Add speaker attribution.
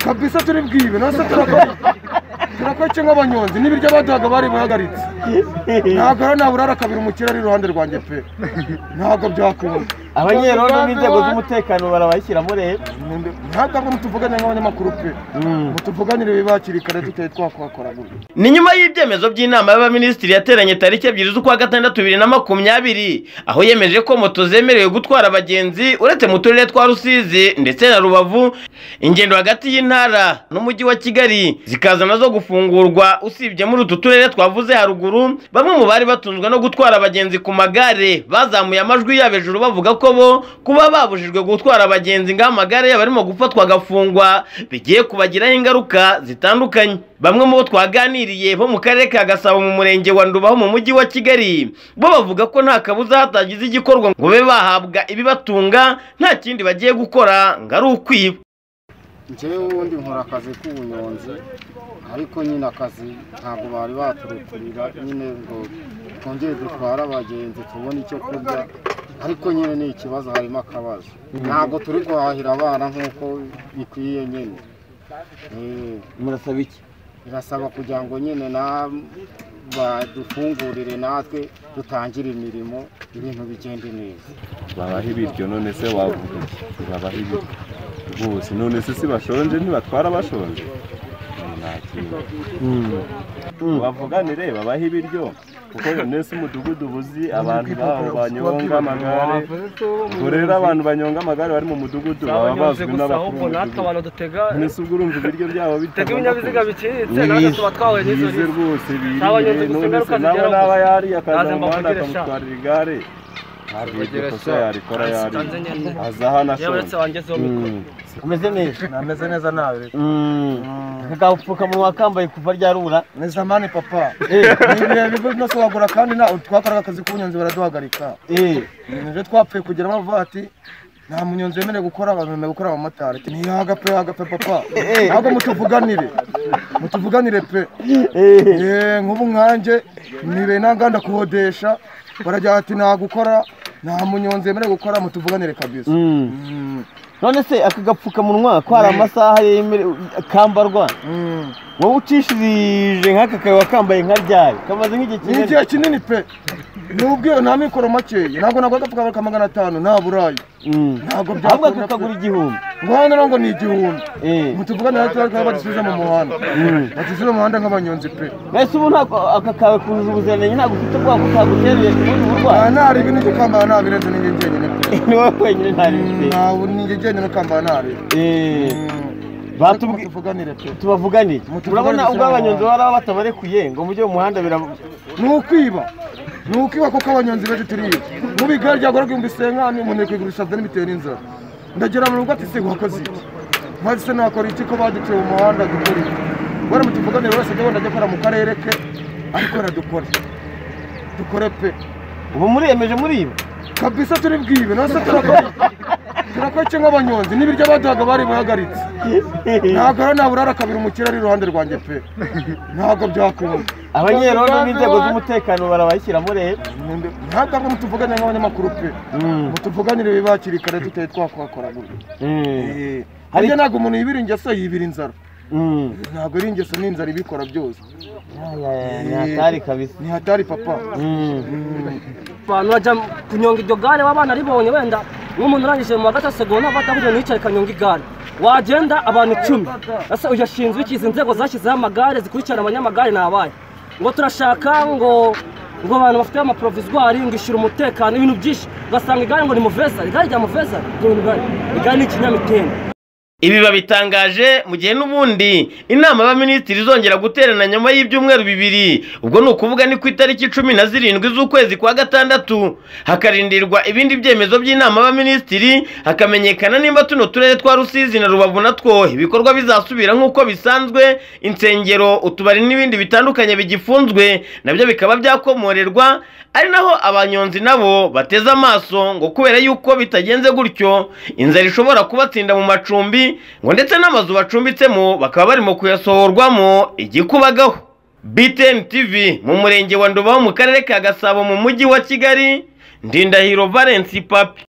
Speaker 1: kabisa turi bwibe nase turakoce nk'abanyonzi n'ibiryo baduhaga bari buhagaritse ntabwo rero naburara kabiri umukire ari iruhande rwanjye pe ntabwo byakunda
Speaker 2: abanyerondo b'inzego z'umutekano barabashyiramo rero
Speaker 1: ntabwo ngo mutuvuganye nk'abanyamakuru pe mutuvuganire bibakiri kare tutari twakwakora gutyo
Speaker 2: ni nyuma y'ibyemezo by'inama y'abaminisitiri yateranye tariki ebyiri z'ukwa gatandatu bibiri na makumyabiri aho yemeje ko moto zemerewe gutwara abagenzi uretse mu turere twa rusizi ndetse na rubavu ingendo hagati y'intara n'umujyi wa kigali zikaza nazo gufungurwa usibye muri utu turere twavuze haruguru bamwe mu bari batunzwe no gutwara abagenzi ku magare bazamuye amajwi yabo hejuru bavuga ko bo kuba babujijwe gutwara abagenzi ngaho amagare yabo arimo gufatwa agafungwa bigiye kubagiraho ingaruka zitandukanye bamwe mu bo twaganiriye bo mu karere ka gasabo mu murenge wa ndubaho mu mujyi wa kigali bo bavuga ko nta kabuza hatagize igikorwa ngo babe bahabwa ibibatunga nta kindi bagiye gukora ngo ari ukwiba
Speaker 3: njyewe ubundi nkora akazi k'ubunyonzi ariko nyine akazi ntabwo bari baturukurira nyine ngo twongere dutware abagenzi tubone icyo kurya ariko nyine ni ikibazo harimo akabazo ntabwo turi guhahira abana nk'uko bikwiye nyine Eh,
Speaker 2: murasaba iki
Speaker 3: birasaba kugira ngo nyine na badufungurire natwe dutangire imirimo ibintu bigende neza
Speaker 4: babaha ibiryo none se wavuga iki babaha ibiryo rwose none se si bashonje ntibatwara bashonje Ni nta kintu bavuganire babaha ibiryo kuko none se umudugudu ubuzi abantu baho banyonga amagare ubwo rero abantu banyonga amagare bari mu mudugudu baba bazwi n'abakuru b'umudugudu
Speaker 5: dutega
Speaker 4: none se ubura umva ibiryo byabo bitaga
Speaker 5: ibinyabiziga biciriritse natwe tuba twahuye n'izo
Speaker 4: bize
Speaker 5: n'izo
Speaker 4: rwose
Speaker 5: Abanyonzi
Speaker 4: biriye
Speaker 5: gusa
Speaker 4: none se nawe
Speaker 5: ingaruka zigeraho
Speaker 4: naba
Speaker 5: gusa.
Speaker 4: yariye akaza
Speaker 5: Naza
Speaker 4: mu muhanda
Speaker 5: mbavugira sha.
Speaker 4: akamutwarira igare ntabwo iryo kosa yarikora
Speaker 5: Nsanze
Speaker 4: yariye
Speaker 5: nyine.
Speaker 4: aza hano
Speaker 5: yewe uretse
Speaker 4: ashonje
Speaker 5: wangezeho mikoro
Speaker 4: Mm.
Speaker 2: umeze neza
Speaker 1: nameze neza nawe
Speaker 2: agapfukamunwa kambaye kuva ryarura
Speaker 1: ni zamani papa ni birebire byose wagura kandi na twakoraga akazi k'ubunyonzi baraduhagarika nibyo twapfuye kugira amavati nta munyonzi wemerewe gukora abantu bemerewe gukora abamotari ntiyaga pe yaga pe papa ntabwo mutuvuganire mutuvuganire pe Eh, nk'ubu nkanjye nibe ntanganda kuhodesha baragira ati nta gukora nta munyonzi wemerewe gukora mutuvuganire kabisa Mm,
Speaker 2: none se aka gapfukamunwa ko hari amasaha yemerewe kambarwa
Speaker 1: mm.
Speaker 2: wowe ucishirije nk'aka kaba kambaye nka ryari kamaze nk'igihe
Speaker 1: ni igihe kinini pe n'ubwiyo nta mikoro makeya ntabwo nagura agapfukamunwa ka magana atanu nta burayi ntabwo
Speaker 2: ahubwo
Speaker 1: byakunda pe
Speaker 2: kakagura igihumbi
Speaker 1: ngo hano rero ngo ni igihumbi
Speaker 2: Eh.
Speaker 1: mutuvugane natwe ariko badusubiza mu muhanda badusubiza mu muhanda nk'abanyonzi pe
Speaker 2: mbese ubu ntabwo aka kawe kuzuza ubuziranenge ntabwo ufite ubwoba ko kagutereye ubundi burwayi
Speaker 1: aha ntari ibintu byo kwambara nabirenze ninjye njyenyine pe
Speaker 2: ni wowe wenyine nta rifite
Speaker 1: ntawe ninjye njyenyine ukambara nabi
Speaker 2: Eh,
Speaker 1: batubwi
Speaker 2: batubwi-
Speaker 1: tuvuganire pe
Speaker 2: tubavuganire
Speaker 1: Mutuvugane
Speaker 2: urabona
Speaker 1: gusa
Speaker 2: ubwo abanyonzi
Speaker 1: n'abantu.
Speaker 2: baba batabarekuye ngo mujye mu muhanda biraba
Speaker 1: ni ukwiba ni ukwiba kuko abanyonzi benshi turiba nk'ubu igare ryagura igihumbi isenkani umuntu yakwigurisha byane bitewe n'inzara ndagera mu rugo ati se wakoze iki maze se nakora iki ko baduciye mu muhanda dukora iki bari mutuvuganire wese ajya wenda ajya akora mu karere ke ariko wenda dukore dukore pe
Speaker 2: ubu muremeje muriba
Speaker 1: kabisa turi bwibe nase turakora turakoce nk'abanyonzi n'ibiryo baduhaga bari buhagaritse ntabwo rero naburara kabiri umukire ari iruhande rwanjye pe ntabwo byakunda
Speaker 2: abanyerondo b'inzego z'umutekano barabashyiramo rero
Speaker 1: ntabwo ngo mutuvugane nk'abanyamakuru pe mutuvuganire bibakiri kare tutari twakwakora gutyo
Speaker 2: Eh,
Speaker 1: Eh,
Speaker 2: Hari-
Speaker 1: burya ntabwo umuntu yibira ingeso yibira inzara
Speaker 2: mm.
Speaker 1: ntabwo ari ingeso n'inzara ibikora byose
Speaker 2: Aya, ni hatari kabisa
Speaker 1: ni hatari papa
Speaker 2: Mm.
Speaker 5: abantu bajya kunyonga iryo gare waba banaribonye wenda nk'umuntu urangije mu wa gatatu segonda avuga ati "Ahubwo nicare kanyonga igare wagenda abantu icumi ese uyu ashinzwe iki izi nzego zashyizeho amagare zikurikirana abanyamagare nabaye ngo turashaka ngo ngo abantu bafite amaprovizwari ngo ishyura umutekano ibintu byinshi ugasanga igare ngo ni muveza igare rya muveza ni ibintu bihari. igare ni ikinyamitende
Speaker 2: ibi babitangaje mu gihe n'ubundi inama y'abaminisitiri izongera guterana nyuma y'ibyumweru bibiri ubwo ni ukuvuga ni ku itariki cumi na zirindwi z'ukwezi kwa gatandatu hakarindirwa ibindi byemezo by'inama y'abaminisitiri hakamenyekana nimba tuno turere twa rusizi na rubavu natwo ibikorwa bizasubira nk'uko bisanzwe insengero utubari n'ibindi bitandukanye bigifunzwe nabyo bikaba byakomorerwa ari naho abanyonzi nabo bateze amaso ngo kubera yuko bitagenze gutyo inzara ishobora kubatsinda mu macumbi ngo ndetse n'amazu bacumbitsemo bakaba barimo kuyasohorwamo igikubagaho BTN TV mu murenge wa Ndubaho mu karere ka Gasabo mu mujyi wa Kigali Ndindahiro Valence Papi